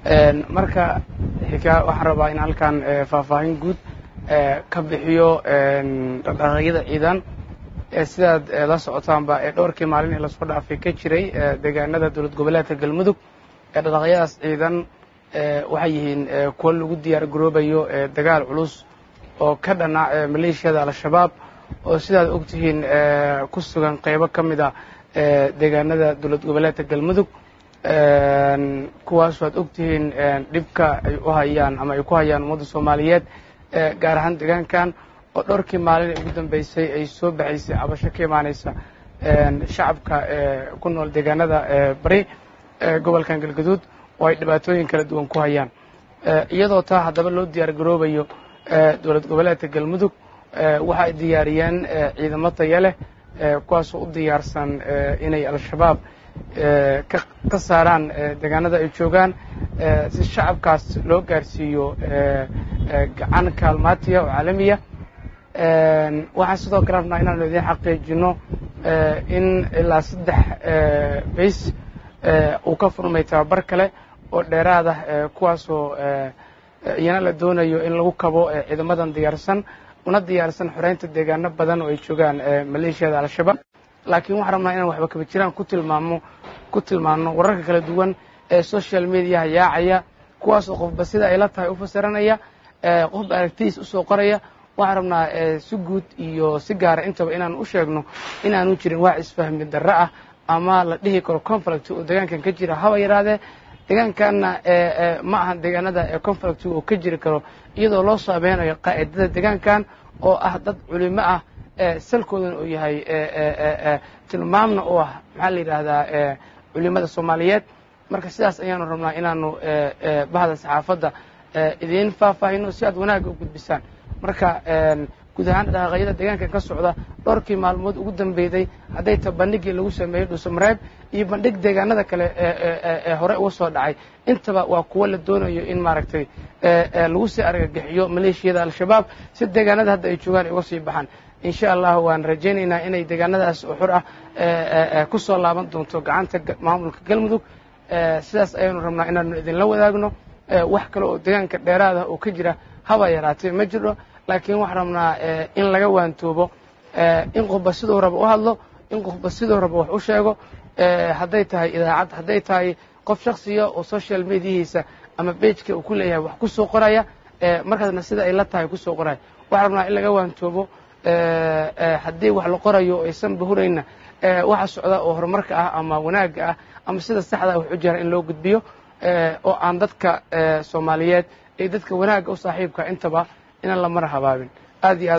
marka xiga waxaan rabaa in halkan faahfaahin guud ka bixiyo dhaqdhaqaaqyada ciidan sidaad la socotaanba ee dhowrkii maalin ee lasoo dhaafay ka jiray deegaanada dowlad goboleedka galmudug dhaqdhaqaaqyadaas ciidan waxay yihiin kuwo lagu diyaar garoobayo dagaal culus oo ka dhana maleeshiyada al-shabaab oo sidaad og tihiin ku sugan qaybo ka mid a deegaanada dowlad goboleedka galmudug kuwaas waad og tihiin dhibka ay u hayaan ama ay ku hayaan ummadda soomaaliyeed gaar ahaan deegaankan oo dhowrkii maalin ee ugu dambeysay ay soo baxaysay cabasho ka imaanaysa shacabka ku nool deegaanada bari gobolkan galgaduud oo ay dhibaatooyin kala duwan ku hayaan iyadoo taa haddaba loo diyaar garoobayo dowlad goboleedka galmudug waxa ay diyaariyeen ciidamo taya leh kuwaasoo u diyaarsan inay al-shabaab ka saaraan deegaanada ay joogaan si shacabkaas loo gaarsiiyo gacan kaalmaatiya oo caalamiya waxaan sidoo kale rabnaa inaanu idiin xaqiijino in ilaa saddex bays uu ka furmay tababar kale oo dheeraad ah kuwaasoo iyana la doonayo in lagu kabo ciidamadan diyaarsan una diyaarsan xoreynta deegaano badan oo ay joogaan maleeshiyada al-shabaab laakiin waxaan rabnaa inaan waxba kaba jiraan ku tilmaamo ku tilmaano wararka kala duwan ee social mediaha yaacaya kuwaasoo qofba sida ay la tahay u fasiranaya qofba aragtidiis usoo qoraya waxaan rabnaa si guud iyo si gaara intaba inaan u sheegno inaanu jirin wax isfahmi darro ah ama la dhihi karo conflict oo deegaankan ka jira haba yaraadee deegaankanna ma ahan deegaanada conflict oo ka jiri karo iyadoo loo saameynayo qaa'idada deegaankan oo ah dad culimo ah salkoodana uu yahay tilmaamna u ah maxaa la yidhaahdaa culimada soomaaliyeed marka sidaas ayaanu rabnaa inaanu bahda saxaafadda idiin faahfaahino si aad wanaagga u gudbisaan marka guud ahaan dhaqaaqyada deegaankan ka socda dhowrkii maalmood ugu dambeyday hadday ta bandhigii lagu sameeyey dhuusamareeb iyo bandhig deegaanada kale ee hore uga soo dhacay intaba waa kuwo la doonayo in maaragtay lagu sii argagixiyo maleeshiyada al-shabaab si deegaanada hadda ay joogaan ay uga sii baxaan insha allah waan rajaynaynaa inay deegaanadaas oo xor ah ku soo laaban doonto gacanta maamulka galmudug sidaas ayaanu rabnaa inaanu idinla wadaagno wax kale oo deegaanka dheeraada oo ka jira haba yaraatee ma jiro laakiin waxaan rabnaa in laga waantoobo in qofba siduu raba u hadlo in qofba siduu raba wax u sheego hadday tahay idaacad hadday tahay qof shaksiya oo social mediahiisa ama bejka uu ku leeyahay wax ku soo qoraya markaasna sida ay la tahay kusoo qoraya waxaan rabnaa in laga waantoobo haddii wax la qorayo aysan bahurayna waxa socda oo horumarka ah ama wanaagga ah ama sida saxda wax u jira in loo gudbiyo oo aan dadka soomaaliyeed iyo dadka wanaagga u saaxiibka intaba inaan la mar habaabin aad iyo aad